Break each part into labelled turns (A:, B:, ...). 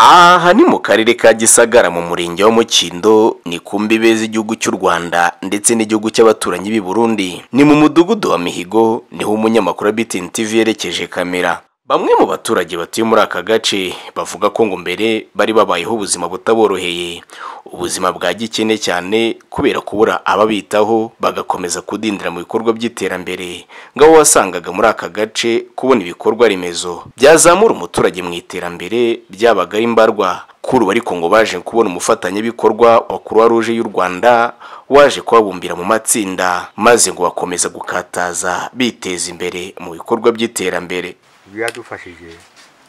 A: aha ni mu karere ka gisagara mu murenge wa mukindo ni ku mbibe z'igihugu cy'u rwanda ndetse n'igihugu cy'abaturanyi b'i burundi ni mu mudugudu wa mihigo niho umunyamakuru wa BTN TV yerekeje kamera bamwe mu baturage batuye muri aka gace bavuga ko ngo mbere bari babayeho ubuzima butaboroheye ubuzima bwa gikene cyane kubera kubura ababitaho bagakomeza kudindira mu bikorwa by'iterambere ngo abo wasangaga muri aka gace kubona ibikorwa remezo byazamura umuturage mu iterambere byabaga ari mbarwa kuri ubu ariko ngo baje kubona umufatanyabikorwa wa croix rouge y'u rwanda waje kubabumbira mu matsinda maze ngo bakomeza gukataza biteza imbere mu bikorwa by'iterambere
B: biradufashije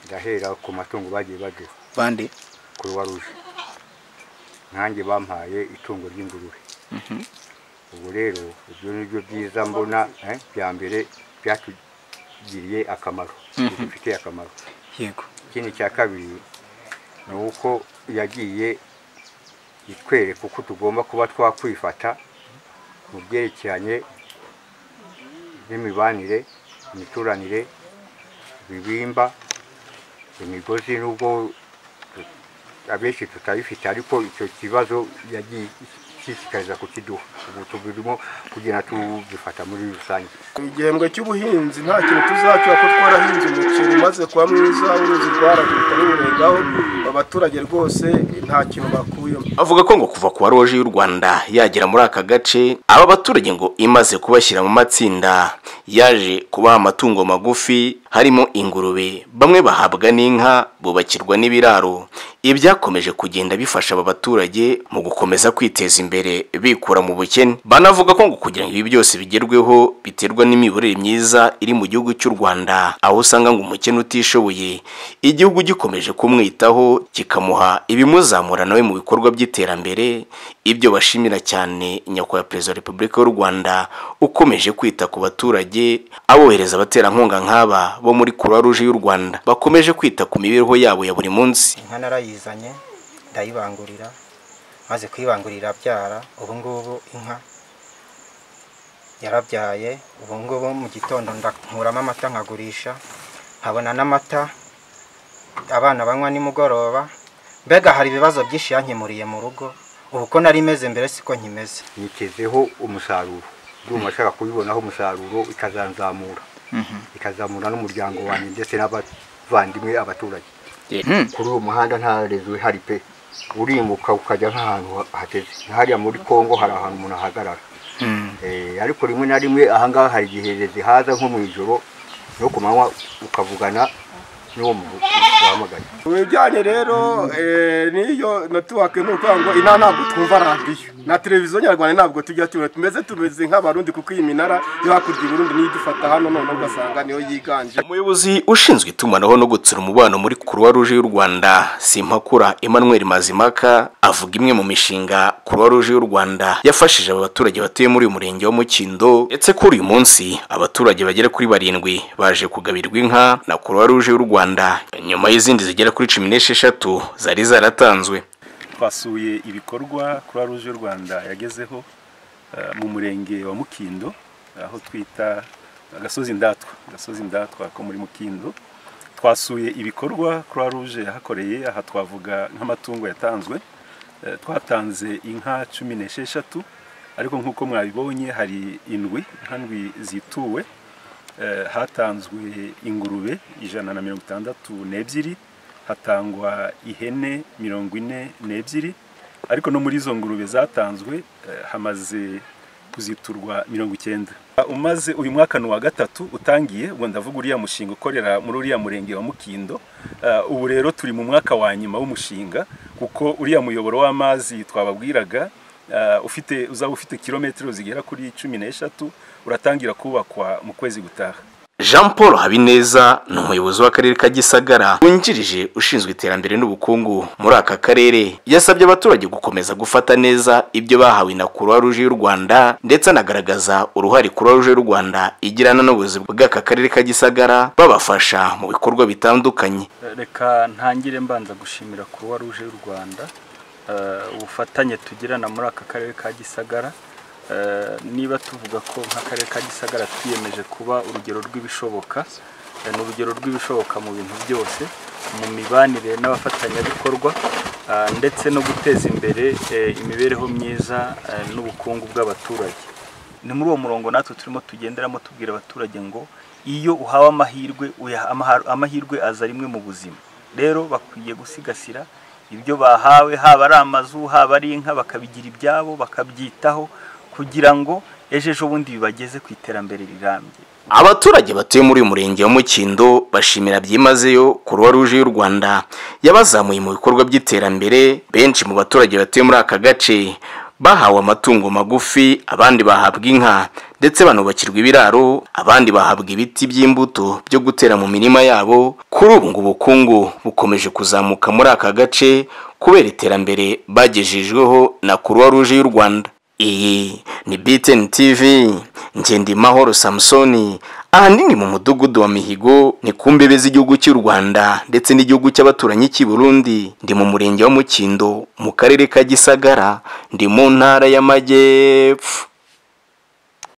B: ndahera ku matungo bagiye baduha
C: bande
B: kuruwa ruje nanjye bampaye itungo ry'ingurube ubu rero ibyo ni byo byiza mbona eh, bya mbere byatugiriye akamaro bidufitiye akamaro
C: yego
B: ikindi cya kabiri ni uko yagiye itwereka uko tugomba kuba twakwifata mu byerekeranye n'imibanire imituranire ibibimba imigozi n'ubwo tu- abenshi tutayifite ariko icyo kibazo yagiye ishishikariza kukiduha ubu tubirimo kugira ngo tubifata muri rusange
D: igihembwe cy'ubuhinzi nta kintu tuzacura ko twarahinze umuceri umaze kuba mwiza uruzi rwaragurika ruwurengaho abaturage rwose nta kintu bakuyemo
A: avuga ko ngo kuva ku roje y'u Rwanda yagera muri aka gace aba baturage ngo imaze kubashyira mu matsinda yaje kubaha amatungo magufi harimo ingurube bamwe bahabwa n'inka bubakirwa n'ibiraro ibi byakomeje kugenda bifasha aba baturage mu gukomeza kwiteza imbere bikura mu bukene banavuga ko ngo kugira ngo ibi byose bigerweho biterwa n'imiyoborere myiza iri mu gihugu cy'u Rwanda aho usanga ngo umukene utishoboye igihugu gikomeje kumwitaho kikamuha ibimuzamura nawe mu bikorwa by'iterambere ibyo bashimira cyane nyakubahwa perezida wa repubulika y'u rwanda ukomeje kwita ku baturage abohereza abaterankunga nk'aba bo muri croix rouge y'u rwanda bakomeje kwita ku mibereho yabo ya buri munsi
E: inka narayizanye ndayibangurira maze kuyibangurira abyara ubu ngubu inka yarabyaye ubu ngubu mu gitondo ndakuramo amata nkagurisha nkabona n'amata abana banywa nimugoroba mbega hari ibibazo byinshi yankemuriye mu rugo ubu ko nari meze mbere siko nkimeze
B: nitezeho umusaruro ndumva ashaka kubibonaho umusaruro ikazanzamura ikazamura n'umuryango wanjye ndetse n'abavandimwe abaturage kuri uwo muhanda nta rezo ihari pe urimbuka ukajya nk'ahantu ha- hateze hariya muri congo hari ahantu umuntu ahagarara Eh, ariko rimwe na rimwe ahangaha hari igihe rezo haza nko mu ijoro no ku manywa ukavugana n'uwo mu- wahamagaye
D: mu bijyanye rero eh, n'iyo netiwake ni ukuvuga ngo inaha ntabwo twumva radiyo na televiziyo nyarwanda ntabwo tujya tubona tumeze tumeze nk'abarundi kuko iyi minara yo hakurya i burundi niyo idufata hano noneho ugasanga niyo yiganje
A: umuyobozi ushinzwe itumanaho no gutsura umubano muri croix rouge y'u rwanda simpakura emmanuel mazimaka avuga imwe mu mishinga croix rouge y'u rwanda yafashije aba baturage batuye muri uyu murenge wa mukindo ndetse kuri uyu munsi abaturage bagera kuri barindwi baje kugabirirwa inka na croix rouge y'u rwanda nyuma y'izindi zigera kuri cumi n'esheshatu zari zaratanzwe
F: twasuye ibikorwa croix rouge y'u rwanda yagezeho eh, mu murenge wa mukindo aho twita agasozi ndatwa agasozi ndatwa ko muri mukindo twasuye ibikorwa croix rouge yahakoreye aha twavuga nk'amatungo yatanzwe Eh, twatanze inka cumi n'esheshatu ariko nk'uko mwabibonye hari indwi inka ndwi zituwe Eh, hatanzwe ingurube ijana na mirongo itandatu n'ebyiri hatangwa ihene mirongo ine n'ebyiri ariko no muri izo ngurube zatanzwe eh, hamaze kuziturwa mirongo icyenda umaze uyu mwaka ni uwa gatatu utangiye ubwo ndavuga uriya mushinga ukorera muri uriya murenge wa mukindo Eh, ubu rero turi mu mwaka wa nyuma w'umushinga kuko uriya muyoboro w'amazi twababwiraga Uh, ufite uzaba ufite kilometero zigera kuri cumi n'eshatu uratangira kubakwa mu kwezi gutaha
A: jean paul habineza ni umuyobozi w'akarere ka gisagara wungirije ushinzwe iterambere n'ubukungu muri aka karere yasabye abaturage gukomeza gufata neza ibyo bahawe na croix rouge y'u rwanda ndetse anagaragaza uruhare croix rouge y'u rwanda igirana n'ubuyobozi bw'aka karere ka gisagara babafasha mu bikorwa bitandukanye
G: reka ntangire mbanza gushimira kuruwa ruje y'u rwanda eh, ubufatanye tugirana muri aka karere ka gisagara Eh, niba tuvuga ko nk'akarere ka gisagara twiyemeje kuba urugero rw'ibishoboka eh, ni urugero rw'ibishoboka mu bintu byose
F: mu mibanire n'abafatanyabikorwa ah, ndetse no guteza imbere eh, imibereho myiza eh, n'ubukungu bw'abaturage ni muri uwo murongo natwe turimo tugenderamo tubwira abaturage ngo iyo uhawe amahirwe uyaha- amaha- amahirwe aza rimwe mu buzima rero bakwiye gusigasira ibyo bahawe haba ari amazu haba ari inka bakabigira ibyabo bakabyitaho kugira ngo ejo ejo bundi bibageze ku iterambere rirambye
A: abaturage batuye muri uyu murenge wa mukindo bashimira byimazeyo kuruwa ruje y'u rwanda yabazamuye mu bikorwa by'iterambere benshi mu baturage batuye muri aka gace bahawe amatungo magufi abandi bahabwa inka ndetse banubakirwa ibiraro abandi bahabwa ibiti by'imbuto byo gutera mu mirima yabo kuri ubu ngo ubukungu bukomeje kuzamuka muri aka gace kubera iterambere bagejejweho na kuruwa ruje y'u rwanda iyi ni BTN TV Ngendimahoro Samsoni ahanini mu mudugudu wa Mihigo ni ku mbebe z'igihugu cy'u Rwanda ndetse n'igihugu cy'abaturanyi cy'i Burundi ndi mu murenge wa Mukindo mu karere ka Gisagara ndi mu ntara y'Amajyepfo